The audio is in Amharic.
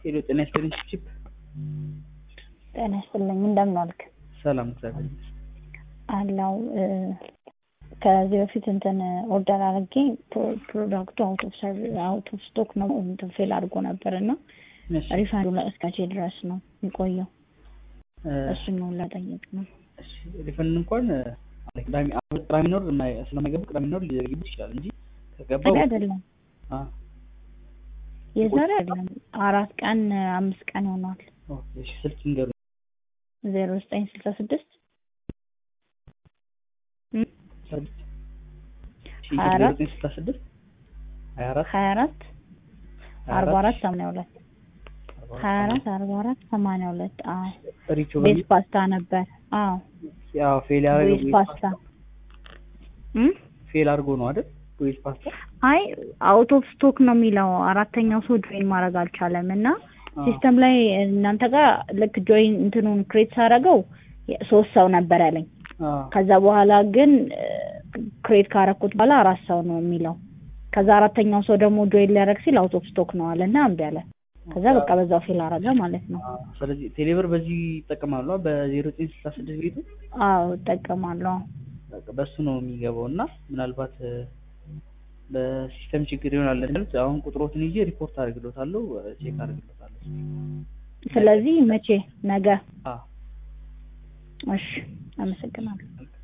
ሄሎ ጤና ይስጥልኝ ቺፕ ጤና ይስጥልኝ እንደምን ዋልክ? ሰላም እግዚአብሔር ይመስገን። አለው ከዚህ በፊት እንትን ኦርደር አድርጌ ፕሮዳክቱ አውት ኦፍ አውት ኦፍ ስቶክ ነው እንትን ፌል አድርጎ ነበር እና እሺ ሪፋንዱ እስከ መቼ ድረስ ነው የሚቆየው? እ፣ እሱን ነው ለጠየቅ ነው። እሺ ሪፈንድ እንኳን እ፣ ቅዳሜ አሁን ቅዳሜ ኖር የማይ- ስለማይገባ ቅዳሜ ኖር ሊዘግይበት ይችላል እንጂ ከገባ ዛሬ አይደለም አ የዛሬ አይደለም አራት ቀን አምስት ቀን ይሆናል። ኦኬ እሺ ስልክ ይንገሩ ዜሮ ዘጠኝ ስልሳ ስድስት ሀያ አራት ስልሳ ስድስት ሀያ አራት ሀያ አራት አርባ አራት ሰማንያ ሁለት ሀያ አራት አርባ አራት ሰማንያ ሁለት አዎ ሪቾ ቤዝ በሚል ፓስታ ነበር። አዎ ያው ፌል ያደረገው ቤዝ ቤዝ ፓስታ እም? ፌል አድርጎ ነው አይደል? ቤዝ ፓስታ አይ አውት ኦፍ ስቶክ ነው የሚለው አራተኛው ሰው ጆይን ማድረግ አልቻለም እና አ፣ ሲስተም ላይ እናንተ ጋር ልክ ጆይን እንትኑን ክሬት ሳደርገው ሶስት ሰው ነበር ያለኝ። አ፣ ከዛ በኋላ ግን ክሬት ካረኩት በኋላ አራት ሰው ነው የሚለው። ከዛ አራተኛው ሰው ደግሞ ጆይን ሊያደርግ ሲል አውት ኦፍ ስቶክ ነው አለ እና እምቢ አለ። ከዛ በቃ በዛው ፌል አረገ ማለት ነው። አ፣ ስለዚህ ቴሌብር በዚህ ይጠቀማሉ በዜሮ ዘጠኝ ስልሳ ስድስት ቤቱ አዎ እጠቀማለሁ። በቃ በሱ ነው የሚገባው እና ምናልባት እ፣ በሲስተም ችግር ይሆናል ማለት አሁን ቁጥሮትን ይዤ ሪፖርት አድርግሎታለሁ ቼክ አድርግሎታለሁ ስለዚህ መቼ ነገ? አ እሺ አመሰግናለሁ። መልካም